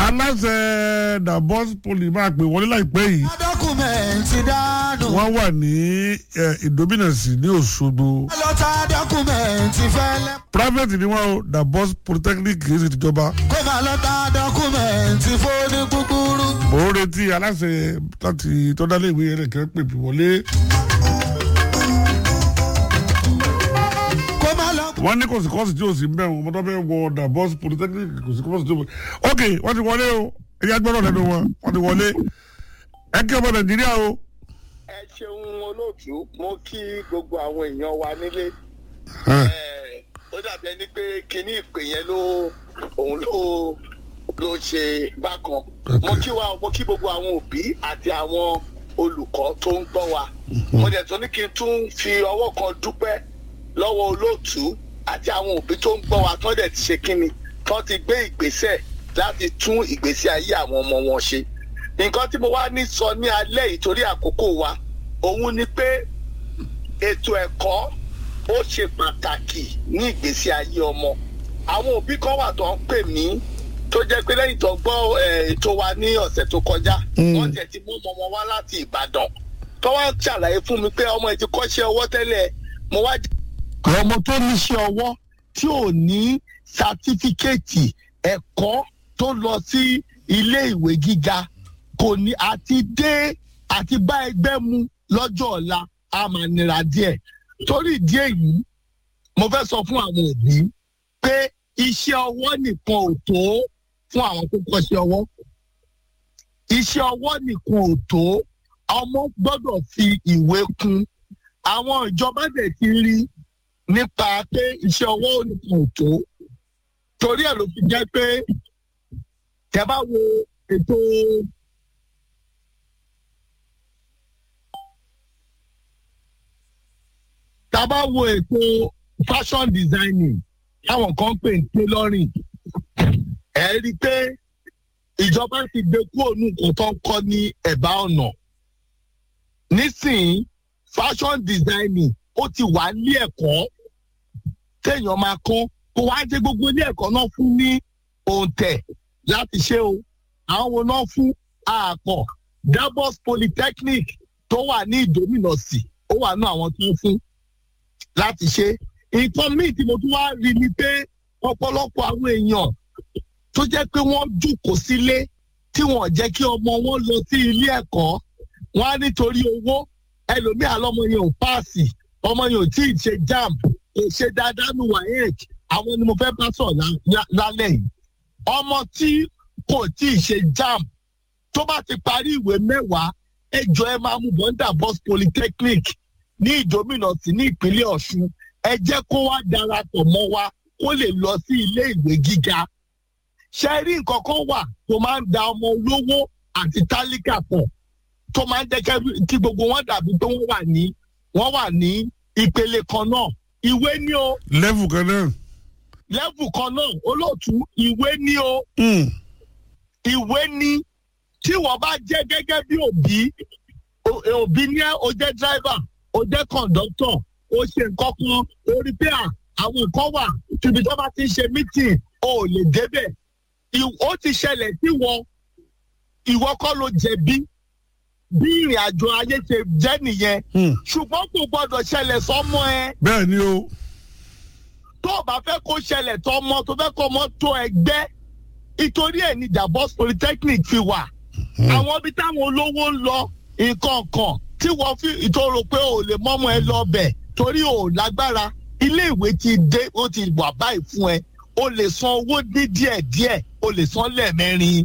aláṣẹ dabos poli máa pè wọlé láìpẹ́ yìí dọ́kúmẹ̀ntì dánù. wọ́n wà ní ìdómìnàsì ní òṣogbo lọ́tà dọ́kúmẹ̀ntì fẹ́lẹ́. private ni wọ́n o dabos polytechnic kì í ṣe tìjọba kó máa lọ́tà dọ́kúmẹ̀ntì fóní kúkúrú. mò ń retí aláṣẹ láti tọ́dálé ìwé yẹn kẹ́ pè mí wọlé kó máa lọ. wọ́n ní kò sí kọ́ọ̀sì tí ò sí ń bẹ̀ wọ́n mọ́tò bẹ́ẹ̀ wọ dabos polytechnic kò sí kọ́ọ̀sì tí ò ok wọ́n ti wọlé o ẹ̀yà gbọ́dọ̀ lẹ́nu wọn wọ́n ti wọlé ẹ kí ọmọ nàìjíríà o. ẹ ṣeun olóòtú mo kí gbogbo àwọn èèyàn wa nílé Ẹ. Eh, ó dàbí ẹni pé kinní ìpè yẹn ló òun ló ló ṣe bákan mo kí wa mo kí gbogbo àwọn òbí àti àwọn olùkọ́ tó ń gbọ́ wa mo dẹ̀ tún ní kí n tún fi ọwọ́ kan dúpẹ́ lọ́wọ́ olóòtú àti àwọn òbí tó ń gbọ́ wa tán dẹ̀ ti ṣe kínni tán ti gbé ìgbésẹ̀ láti tún ìgbésí ayé àwọn ọmọ wọn ṣe nǹkan tí mo wá ní sọ ní alẹ́ yìí torí àkókò wa òun ni pé ètò ẹ̀kọ́ ó ṣe pàtàkì ní ìgbésí ayé ọmọ àwọn òbí kan wà tó ń pè mí tó jẹ́ pé lẹ́yìn tó gbọ́ eh, ètò wa ní ọ̀sẹ̀ tó kọjá wọ́n tẹ̀ ti mú ọmọ wọn wá láti ìbàdàn tó wá ṣàlàyé fún mi pé ọmọ ẹ̀ ti kọ́ṣẹ́ ọwọ́ tẹ́lẹ̀ mo wá ọmọ tó níṣẹ́ ọwọ́ tí ò ní sátífíkẹ́ẹ̀tì ẹ̀kọ́ tó lọ sí ilé ìwé gíga kò ní àti dé àti bá ẹgbẹ́ mu lọ́jọ́ ọ̀la a máa nira díẹ̀ torí ìdí èyí mo fẹ́ sọ fún àwọn òbí pé iṣẹ́ ọwọ́ nìkan ò tó fún àwọn tó kọ́ṣẹ́ ọwọ́ iṣẹ́ ọwọ́ nìkan ò tó ọmọ gbọ́dọ̀ fi ìwé kún àwọn ìjọba dẹ̀ ti rí nípa pé iṣẹ́ ọwọ́ nìkan ò tó torí ẹ̀ ló fi jẹ́ pé tẹ́ bá wo ètò tá a bá wo ètò fashion designing táwọn kan pè ní tailoring ẹ rí i pé ìjọba ti gbé kúrò ní nǹkan tó ń kọ́ ní ẹ̀bá ọ̀nà nísìnyí fashion designing ó ti wà ní ẹ̀kọ́ téèyàn máa kọ́ kó wá jẹ́ gbogbo ilé ẹ̀kọ́ náà fún ní òǹtẹ̀ láti ṣe o àwọn wo náà fún àpọ̀ dabos polytechnic tó wà ní ìdómìnàsì ó wà ní àwọn tó ń fún láti ṣe nǹkan míì tí mo tún wá rí ni pé ọ̀pọ̀lọpọ̀ àwọn èèyàn tó jẹ́ pé wọ́n jókòó sílé tí wọ́n jẹ́ kí ọmọ wọn lọ sí ilé ẹ̀kọ́ wọn á nítorí owó ẹlòmíà lọ́mọ yẹn ò páàsì ọmọ yẹn ò tí ì ṣe jam kò ṣe dáadáa ní waec àwọn ni mo fẹ́ bá sọ̀ lá- lá- lálẹ́ yìí ọmọ tí kò tí ì ṣe jam tó bá ti parí ìwé mẹ́wàá ẹjọ́ ẹ máa mú bọ́ńdà bus polytechnic ní ìdómìnà sí ní ìpínlẹ̀ ọ̀ṣun ẹ jẹ́ kó wá darapọ̀ mọ́ wa kó lè lọ sí ilé ìwé gíga ṣe rí nǹkan kan wà tó máa ń da ọmọ olówó àti tálíkà pọ̀ tó máa ń jẹ́ kẹ́- kí gbogbo wọn dàbí pé wọ́n wà ní wọ́n wà ní ìpele kan náà ìwé ní o lẹ́fù kan náà. lẹ́fù kan náà olóòtú ìwé ní o Mm. ìwé ní tí wọ́n bá jẹ́ gẹ́gẹ́ bí òbí o- òbí ní ẹ́ o jẹ́ dráìvà o jẹ́ kọ̀ǹdọ́tọ̀ o ṣe nǹkan kan o rí pé à àwọn nǹkan wà tíbi tó bá ti ń ṣe mítìn o ò lè débẹ̀ Ì- ó ti ṣẹlẹ̀ sí wọ ìwọ kọ́ ló jẹ̀bi bí ìrìn àjò ayé ṣe jẹ́ nìyẹn Mm. ṣùgbọ́n kò gbọ́dọ̀ ṣẹlẹ̀ sọ́mọ ẹ bẹ́ẹ̀ ni o. tó o bá fẹ́ kó ṣẹlẹ̀ tọmọ tó fẹ́ kó ọmọ tó ẹgbẹ́ ìtorí ẹ̀ ní Dabos polytechnic fi wà àwọn ibi táwọn olówó ń lọ nǹkan kan tí wọ́n fi ìtòrò pé ò lè mọ́mọ́ ẹ lọ bẹ̀ torí ò lágbára ilé ìwé ti dé ó ti wà báyìí fún ẹ o lè san owó ní díẹ̀díẹ̀ o lè san lẹ́ẹ̀mẹ́rin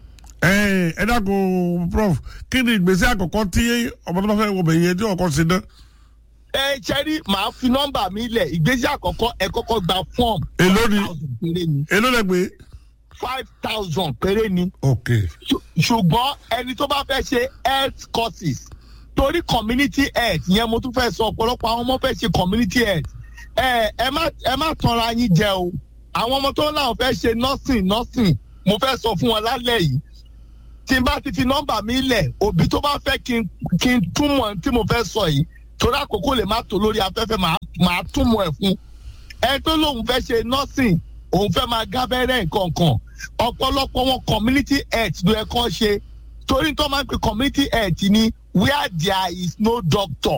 ẹ ẹ dákun prof kí ni ìgbésẹ̀ àkọ́kọ́ tí ọmọ tó bá fẹ́ wọ bẹ̀yẹ tí ọkọ sí náà. ẹ ṣẹ́rí màá fi nọ́mbà mi lẹ̀ ìgbésẹ̀ àkọ́kọ́ ẹ kọ́kọ́ gba fọ́ọ̀mù èló ni thousand péré ni èló lẹ pé. five thousand péré ni. ok Ṣù- ṣùgbọ́n ẹni tó bá fẹ́ ṣe health courses torí community health yẹn mo tún fẹ́ sọ ọ̀pọ̀lọpọ̀ àwọn ọmọ fẹ́ ṣe community health ẹ ẹ má ẹ má tanra yín jẹ o àwọn ọmọ tó láwọn fẹ́ ṣe nursing nursing mo fẹ́ sọ fún wọn lálẹ́ yìí tí n bá ti fi nọ́mbà mi lẹ̀ òbí tó bá fẹ́ kí n kí n túmọ̀ tí mo fẹ́ sọ yìí torí àkókò lè má tó lórí afẹ́fẹ́ màá màá túmọ̀ ẹ̀ fún ẹ tó lóun fẹ́ ṣe nursing òun fẹ́ máa gábẹ́rẹ́ nǹkan kan ọ̀pọ̀lọpọ̀ wọn community health ló yẹ kán ṣe torí tó máa ń pè community health ni where there is no doctor.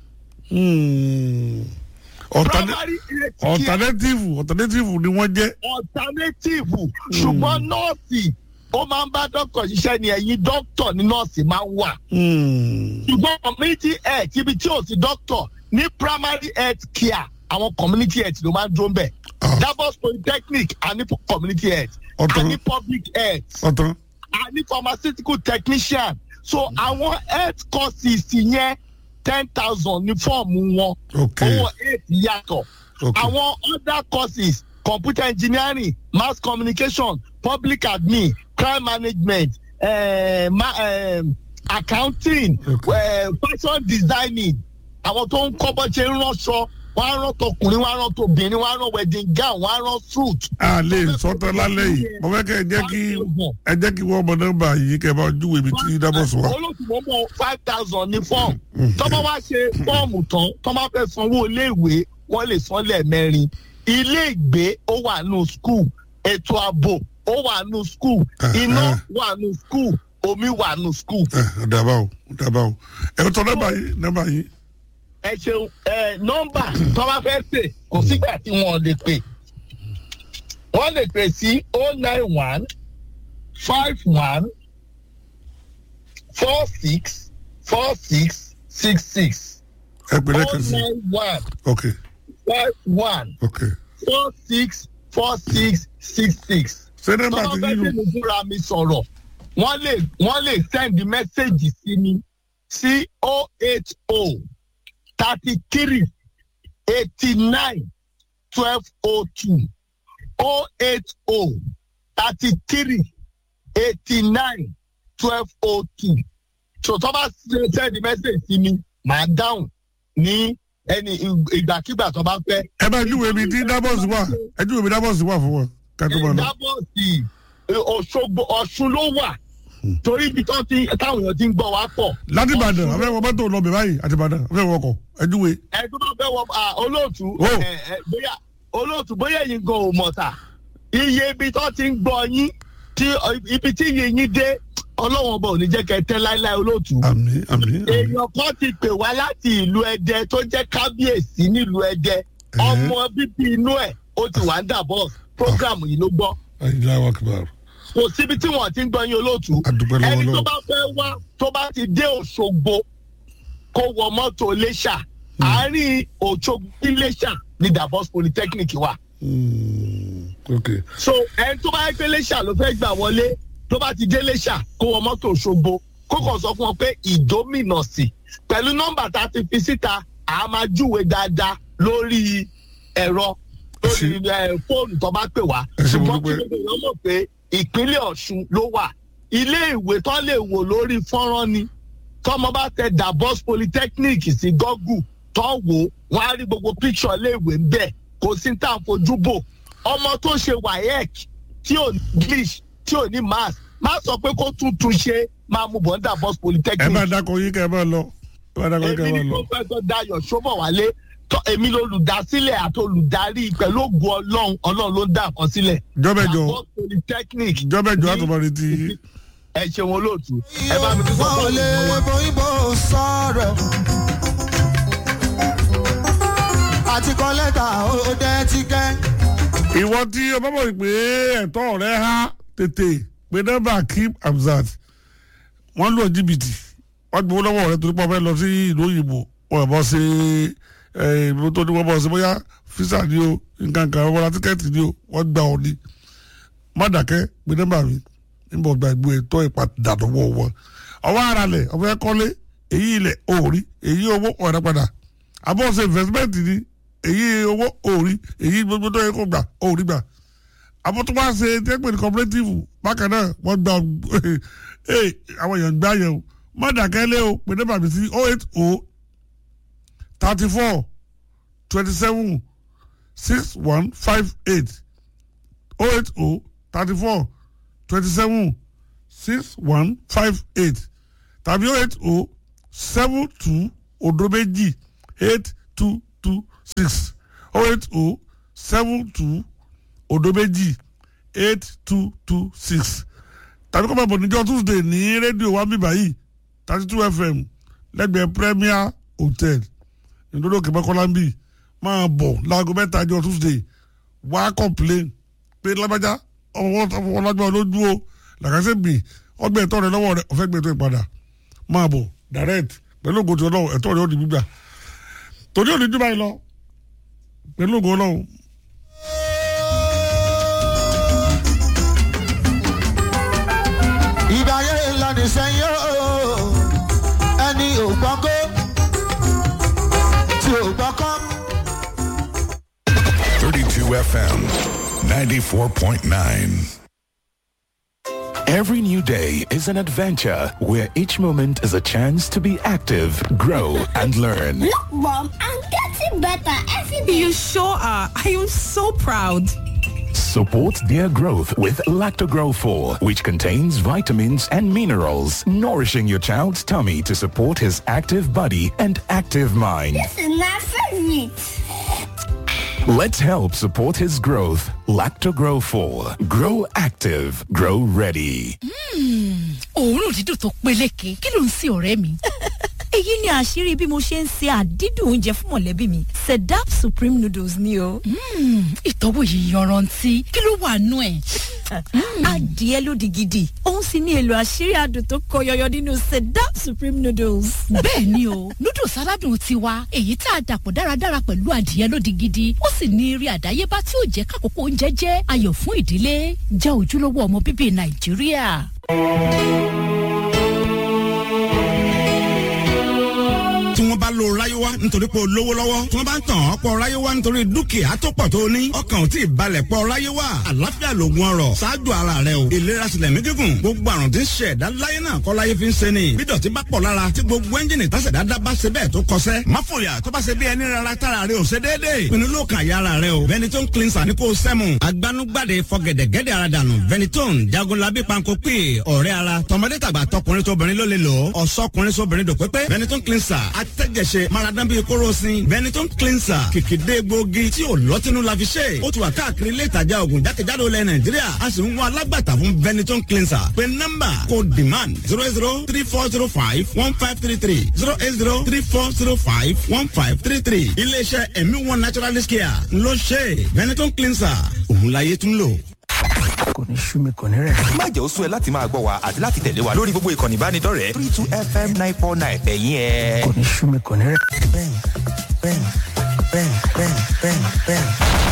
Hmm. Altern- primary health care alternative alternative ni wọ́n jẹ́. alternative ṣùgbọ́n nọ́ọ̀sì ó máa ń bá dókítà ṣiṣẹ́ ni ẹ̀yin dókítà ní nọ́ọ̀sì máa ń wà Hmm. ṣùgbọ́n community health ibi tí ò sí dókítà ní primary health care àwọn community health ló máa ń dúró ń bẹ̀ Ah. Davos polytechnic a ní community health a Ọ̀tọ̀. ní public health ọ̀tán. a ní pharmaceutical technician so àwọn health courses yẹn ten thousand ní fọ́ọ̀mù wọn ok owó health yàtọ̀ ok àwọn other courses computer engineering mass communication public admin crime management uh, ma, uh, accounting Okay. uh, fashion designing àwọn tó ń kọ́ bọ́ ṣe ń ránṣọ wọ́n á rán tọkùnrin wọ́n á rán tobìnrin wọ́n á rán wedding gown wọ́n á rán suit. a lè sọ́tọ̀ lálẹ́ yìí mo fẹ́ kẹ́ ẹ jẹ́ kí ẹ jẹ́ kí wọ́n mọ nọ́mbà yìí kẹ́ ẹ bá júwèé mi tí dábọ̀sì wá. olóṣùwọ̀n mọ̀ five thousand ní fọ́ọ̀mù tọ́mọ wá ṣe fọ́ọ̀mù tán tọ́mọ fẹ́ sanwó iléèwé wọ́n lè san lẹ́ẹ̀mẹ́rin ilé ìgbé ó wà nù skul ètò ààbò ó wà nù skul iná wà nù skul omi wà nù skul. ẹ dàbà o dàbà o ẹ tọ́ nọ́mbà yìí nọ́mbà yìí. ẹ ṣeun ẹ nọ́mbà tọ́mọ fẹ́ pè kò sígbà tí wọ́n lè pè wọ́n lè pè sí oh nine one five one four six four six six six ẹ pè oh lẹ́kàn sí nine one ok five one ok four six four six six six. ṣé nọ́mbà tọ́wọ́ ti fẹ́ yín bí nù. mo fúnra mi sọ̀rọ̀ wọ́n lè wọ́n lè send message sí mi sí oh eight oh thirty three eighty nine twelve oh two oh eight oh thirty three eighty nine twelve oh two so tọ́ bá send message sí mi màá dáhùn ní ẹni ìgbàkigbà tó bá fẹ́. ẹ bá júwèé mi tí dábọ̀sì wà ẹ júwèé mi dábọ̀sì wà fún wọn ká tó máa lọ. ìdábọ̀sì ọ̀ṣọ́gbó ọ̀ṣun ló wà torí ibi tó ti táwọn èèyàn ti ń gbọ́ wá pọ̀. láti ìbàdàn afẹ́ wọ mọ́tò lọ bẹ̀ báyìí àti ìbàdàn afẹ́ wọ ọkọ̀ ẹ júwèé. ẹ tó bá fẹ́ wọ à, olóòtú Oh. ẹ, ẹ, bóyá olóòtú bóyá ẹ̀yin gan ò mọ̀ ta iye ibi tó ti ń gbọ́ yín tí ọ, ibi tí iye yín dé ọlọ́wọ́n ọba ò ní jẹ́ kẹ́ ẹ tẹ́ láéláé olóòtú. àmì àmì àmì. èèyàn kan ti pè wá láti ìlú ẹdẹ tó jẹ́ kábíyèsí nílùú ẹdẹ ọmọ bíbí inú ẹ̀ ó ti wà ń dàbọ̀ program yìí ló gbọ́ ayélujára wa kìbára. kò síbi tí wọn ti ń gbọ́ yín olóòtú adúpẹ́ lọ́wọ́ ẹni tó lọ́wọ́. bá fẹ́ wá tó bá ti dé òṣogbo kó wọ mọ́tò iléṣà àárín òṣogbo iléṣà ní davos polytechnic wà Hmm, ok so ẹni tó bá yẹ pé iléṣà ló fẹ́ gbà wọlé tó bá ti dé iléṣà kó wọ mọ́tò òṣogbo kó kàn sọ fún wọn pé ìdómìnà sí pẹ̀lú nọ́mbà tá a ti fi síta à á máa júwe dáadáa lórí ẹ̀rọ lórí ẹ̀, fóònù tó bá pè wá Ẹ ṣé mo ṣùgbọ́n kí dúpẹ́. ló dé wọ́n mọ̀ pé ìpínlẹ̀ ọ̀ṣun ló wà ilé ìwé tó lè wò lórí fọ́nrán ni tọmọ bá tẹ davos polytechnic sí google tó wò wọn á rí gbogbo picture iléèwé ń bẹ kò sí tá à ń fojú bò ọmọ tó ṣe waec tí ò ní english tí ò ní math má sọ pé kó tún tún ṣe máa mú bọ̀ ní davos ẹ polytechnic bá dákọ yín kẹ́ ẹ bá lọ ẹ bá dákọ yín kẹ́ èmi ẹ ni bá lọ. professor dayo sobowale tọ èmi lolùdásílẹ̀ àti olùdarí pẹ̀lú ògùn ọlọ́run ọlọ́run ló ń dá nǹkan sílẹ̀ jọ́bẹ̀jọ davos polytechnic jọ́bẹ̀jọ àtọ̀mọ̀ retí yín. ẹ ṣeun olóòtú ẹ bá mi tún sọ wọn ò fún lè mi. bóyìnbó sọ̀rọ̀. àti kọ́ lẹ́tà ó dẹ́ ti kẹ́. ìwọ tí o bá mọ̀ pé ẹ̀tọ́ rẹ há tètè pé nọ́mbà kim hamzat wọ́n lò jìbìtì wọ́n gbowó lọ́wọ́ rẹ torí pé wọ́n fẹ́ lọ sí ìlú òyìnbó wọ́n bọ́ sí ìlú tó ní wọ́n bọ́ sí bóyá físà ni o nǹkan kan wọ́n ra tíkẹ́ẹ̀tì ni o wọ́n gbà ọ́ ni má dàkẹ́ pé nọ́mbà mi níbo gba ìgbó ẹ̀tọ́ ìpadà lọ́wọ́ wọn ọwọ́ ara lẹ̀ ọ̀fẹ́ kọ́lé èyí ilẹ̀ òòrí èyí owó ọ̀rẹ́ padà àbọ̀ ṣe investment ni èyí owó òòrí èyí gbogbo tó yẹ kó gbà òòrí gbà àbọ̀ tó bá ṣe tẹ́pẹ̀ ní cooperative bákan náà wọ́n gba ee àwọn èèyàn gbá yẹn o má dàkẹ́ lé o pé nọ́mbà mi sí oh eight oh thirty four twenty seven six one five eight oh eight oh thirty four twenty seven six one five eight tàbí oh eight oh seven two odo méjì eight two two six oh eight oh seven two odo méjì eight two two six tàbí kọ́ máa bọ̀ níjọ́ tuesday ní rédíò wa bíbá yìí thirty two fm lẹ́gbẹ̀ẹ́ premier hotel ìdúró òkè mọ́kànlá ń bì máa bọ̀ láago mẹ́ta jọ tuesday wá complain pé lábájá ọmọ ọlágbá lójú o làkàṣẹ́ bì ọgbẹ́ ẹ̀tọ́ rẹ lọ́wọ́ rẹ ọ̀fẹ́ gbẹ̀tọ́ ìpadà máa bọ̀ direct pẹ̀lú ògùn tí ọlọ́run ẹ̀tọ́ rẹ ó di gbígbà torí òní jù báyìí lọ pẹ̀lú ògùn ọlọ́run. ìgbà ayé ńlá ní sẹ́yìn ooo ẹni ò gbọ́ngó tí ò gbọ́kọ́. 32 FM 94.9. Every new day is an adventure where each moment is a chance to be active, grow, and learn. Look, Mom, I'm getting better every day. You sure are. I am so proud. Support their growth with Lactogrow 4, which contains vitamins and minerals, nourishing your child's tummy to support his active body and active mind. This is my favorite. Let's help support his growth. Lactogrow 4. Grow active. Grow ready. òórùn dídùn tó peléke kí ló ń sin ọ̀rẹ́ mi. èyí ni àṣírí bí mo ṣe ń se àdídùn oúnjẹ fún mọ̀lẹ́bí mi sedap supreme noodles ni o. ìtọ́wò yìí yanrantí kí ló wà nú ẹ̀. adìẹ lódì gidi òun sì ní èlò àṣírí adùn tó kọ yọyọ nínú sedap supreme noodles. bẹ́ẹ̀ ni o noodles aládùn tiwa èyí tá a dàpọ̀ dáradára pẹ̀lú adìẹ lódì gidi ó sì ní eré àdáyébá tí ó jẹ́ kákòókò oúnjẹ jẹ́ ayọ̀ fún ìdílé jẹ́ ojúlówó ọmọ bíbí nàìjíríà. tí wọ́n bá lo ráyéwá nítorí pé o lówó lọ́wọ́ tí wọ́n bá ń tàn ọ́ pọ̀ ráyéwá nítorí dúkìá tó pọ̀ tó ní ọkàn ò tí ì balẹ̀ pọ̀ ráyéwá àlàáfíà lògùn ọrọ̀ ṣáájú ara rẹ o ìlera sílẹ̀ mí gígùn gbogbo àrùn tí ń ṣe ẹ̀dá láyé náà kọ́ láyé fi ń ṣe ni bí dọ̀tí bá pọ̀ lára tí gbogbo ẹ́ńjìnì tásẹ̀dá dá bá ṣe bẹ́ẹ̀ tó kọsẹ́ má fòyà tó bá ṣe bí ẹni rárá tára rẹ ò ṣe déédéé pinnu ló kàn yára rẹ o Benetton cleanser ní kò sẹ́mu agbanugbade fọgẹ̀dẹ̀gẹ̀dẹ̀ ara dànù Benetton jagunlabi panko pè ọ̀rẹ́ ara tọmọdé tàgbà tọkùnrin tóbìnrin ló lè lò ó ọ̀sọ́kùnrin sóbìnrin dòpépé Benetton cleanser atẹ́jẹsẹ maradan bíi kóròsìn Benetton cleanser kìkìdé gbòógì tí ò lọ́tínú la fi ṣe ó ti wà káàkiri ilé ìtajà oògùn jákèjádò ilẹ̀ Nàìjíríà a sì ń wá alágbàtà fún Benetton cleanser pé nọ́mbà kò demand zero eight zero three four zero five one five three three zero eight zero three four zero five one five three three iléeṣẹ́ ẹ̀mí one naturalist care ló ṣe Benetton cleanser òun láyé tún lò kò ní sú mi kò ní rẹ̀. má jẹ́ ó sú ẹ láti máa gbọ́ wa àti láti tẹ̀lé wa lórí gbogbo ìkànnì ìbánidọ́rẹ̀ẹ́ three two fm nine four nine ẹ̀yìn ẹ̀. kò ní sú mi kò ní rẹ̀. bẹ́ẹ̀ni bẹ́ẹ̀ni bẹ́ẹ̀ni bẹ́ẹ̀ni bẹ́ẹ̀ni bẹ́ẹ̀ni.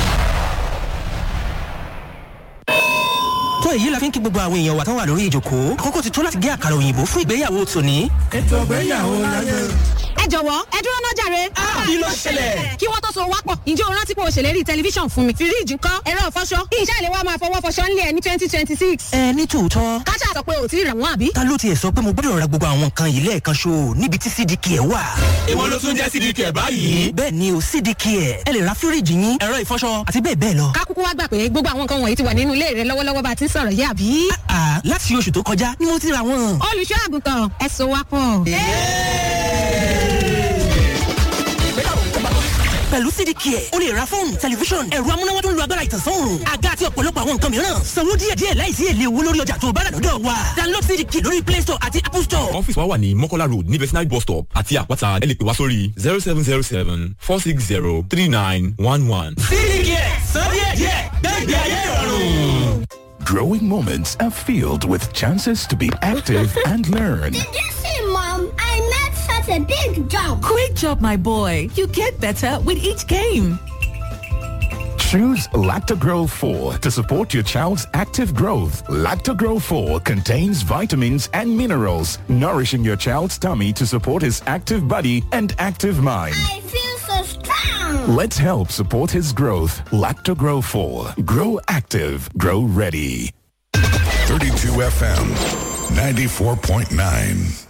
tó èyí la fi ń kí gbogbo àwọn èèyàn wa tán wà lórí ìjòkó àkókò ti tó láti gé àkàrà òyìnbó fún ìgbéyàwó tòní. ètò ìgbéyàwó láyé. ẹ jọ̀wọ́ ẹ dúró náà jàre. kí ló ṣẹlẹ̀? kí wọ́n tó so wá pọ̀ ǹjẹ́ o rántí pé o ṣèlérí tẹlifíṣàn fún mi. fíríìjì ńkọ́ ẹ̀rọ ìfọṣọ ìṣe ìlẹ̀ wa máa fọwọ́ fọṣọ ńlẹ̀ ní twenty twenty six. ẹ ní tòótọ́ káṣá sọ pé o ti rà wọ́n àbí. ta ló tiẹ̀ sọ pé mo gbọ́dọ̀ ra gbogbo àwọn nǹkan yìí lẹ́ẹ̀kan ṣo níbi tí cdk ẹ̀ wà. èwo ló tún jẹ́ cdk ẹ̀ báyìí. bẹ́ẹ̀ ni o cdk ẹ̀ ẹ lè ra fíríìjì yín ẹ̀rọ ìfọṣọ àti bẹ́ẹ̀ bẹ́ẹ̀ lọ. kákúkú wá gbà pé gbogbo àwọn nǹkan wọ̀nyí ti wà nínú ilé rẹ lọ́wọ́lọ́wọ́ bá a ti ń sọ̀rọ̀ yé àbí. àà láti oṣù tó kọjá ni mo ti ra wọn. olùṣọ́ àgùntàn ẹ so wá pọ̀. pẹ̀lú cdk ẹ̀ o lè ra fóònù tẹlifíṣọ̀n ẹ̀rọ amúnáwá tó ń lo agbára ìtànsán àga àti ọ̀pọ̀lọpọ̀ àwọn nǹkan mìíràn sanwó díẹ̀díẹ̀ láìsí èlé owó lórí ọjà tó bá rà lọ́dọ̀ wa download cdk lórí play store àti apple store. ọ́fíìsì wa wà ní mọ́kọ́lá road ní vetinary bus stop àti àpáta ẹ lè pè wá sórí zero seven zero seven four six zero three nine one one. cdk san díẹ̀díẹ̀ gbẹ́gbẹ́ ayé ìrọ̀rùn. Growing moments are filled with chances to be active and learn. Did you see, Mom? I made such a big jump. Great job, my boy. You get better with each game. Choose Lactogrow 4 to support your child's active growth. Lactogrow 4 contains vitamins and minerals, nourishing your child's tummy to support his active body and active mind. I feel so strong. Let's help support his growth. Lactogrow 4. Grow active. Grow ready. 32 FM 94.9.